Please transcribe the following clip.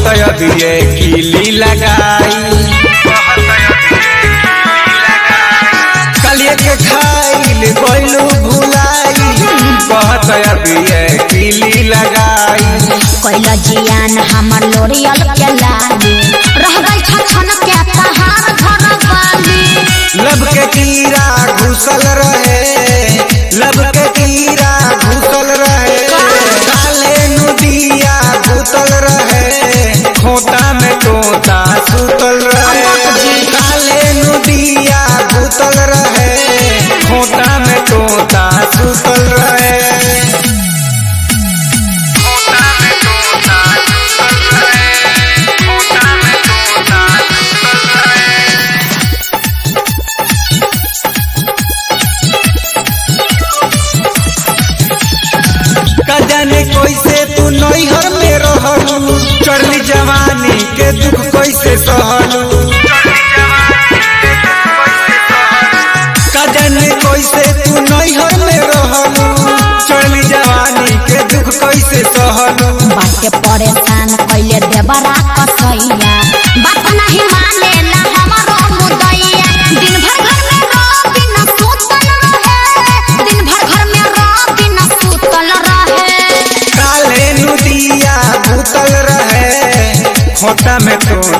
कहत अबिए कीली लगाई कलिए के खाइल गइलू भुलाई कहत अबिए कीली लगाई कैल जियान हमर लोरियल के लाली रह गई छछन के पहाड़ घर वाली लब के कीड़ा घुसल रहे लब के कीड़ा घुसल रहे काले नदिया घुसल रहे खोता में तोता सुतल रहे काले नदिया घुसल रहे खोता में तोता सुतल रहे का जाने कैसे तू नैहर में रहलू चढ़ली जवानी के दुख कैसे सहलू का जाने कैसे तू नैहर में रहलू चढ़ली जवानी के दुख कैसे सहलू बाटे परेशान कैले देवरा कसैया बात नहीं माने ला हमारो मुदैया दिन भर घर में रह बिना सुतल रहे दिन भर घर में रह बिना सुतल रहे काले नदिया भूतल रहे खोटा में तो